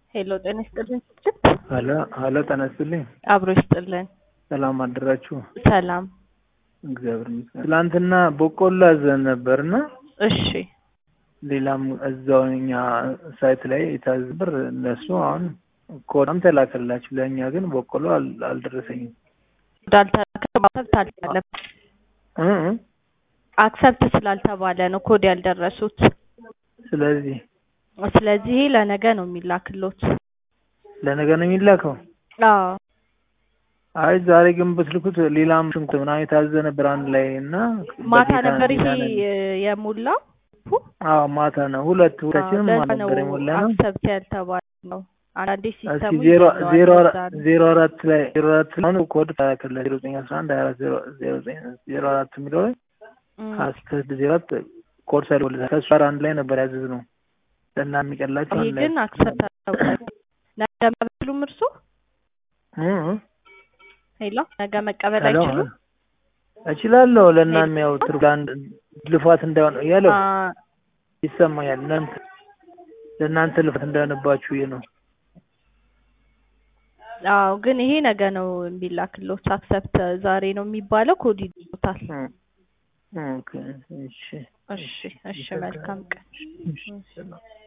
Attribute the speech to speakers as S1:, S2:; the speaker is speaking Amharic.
S1: ሄሎ ጤና ይስጥልን ስጭት
S2: ሀሎ ሀሎ ጤና ይስጥልኝ።
S1: አብሮ ይስጥልን።
S2: ሰላም አደራችሁ?
S1: ሰላም።
S2: እግዚአብሔር ይመስገን። ትላንትና በቆሎ አዘን ነበርና
S1: እሺ
S2: ሌላም እዛው እኛ ሳይት ላይ የታዘ ብር እነሱ አሁን ኮዳም ተላከላችሁ፣ ለእኛ ግን በቆሎ አል- አልደረሰኝም።
S1: እንዳልተላከ አክሰፕት አልተባለም።
S2: እ እ
S1: አክሰፕት ስላልተባለ ነው ኮድ ያልደረሱት።
S2: ስለዚህ
S1: ስለዚህ ለነገ ነው የሚላክሎት።
S2: ለነገ ነው የሚላከው።
S1: አዎ
S2: አይ ዛሬ ግን ብትልኩት ሌላም ሽንኩርት ምናምን የታዘ ነበር አንድ ላይ እና
S1: ማታ
S2: በጌታ
S1: ነበር ይሄ
S2: ጌታ ነን።
S1: የሞላው።
S2: አዎ ማታ ነው። ሁለት ሁለታችንም
S1: ለዛ
S2: ማታ
S1: ነው
S2: ነበር የሞላ ነው።
S1: አክሰፕት ያልተባለ ነው። አንዳንዴ
S2: እስኪ
S1: ሲስተሙ
S2: ዜሮ
S1: ይዘዋል
S2: ዜሮ
S1: ለዛ ነው።
S2: ዜሮ አራት ላይ ዜሮ አራት ላይ አሁን ኮድ ተላከለ ዜሮ ዘጠኝ አስራ አንድ ሀያ አራት ዜሮ ዜሮ ዘጠኝ ዜሮ አራት የሚለው ላይ
S1: እም፣
S2: ሀያ ዜሮ አራት ኮድ ሳይወልድ ከእሱ ጋር አንድ ላይ ነበር ያዘዝነው ለእና የሚቀላቸው
S1: ይሄ
S2: አንድ ላይ
S1: ግን አክሰፕት አልተባለም። ነገ መብሉም እርሱ
S2: እ እ
S1: ሄሎ ነገ መቀበል
S2: ሄሎ፣
S1: አይችሉም።
S2: እችላለሁ ለእና የሚያው ትርፍ ለአንድ ልፋት እንዳይሆን ያለው
S1: አ፣
S2: ይሰማኛል። እናንተ ለእናንተ ልፋት እንዳይሆንባችሁ ይሄ ነው።
S1: አዎ ግን ይሄ ነገ ነው የሚላክሎት። አክሰፕት ዛሬ ነው የሚባለው። ኮድ ይዞታል።
S2: እ ኦኬ እሺ
S1: እሺ እሺ፣ መልካም ቀን።
S2: እሺ ሰላም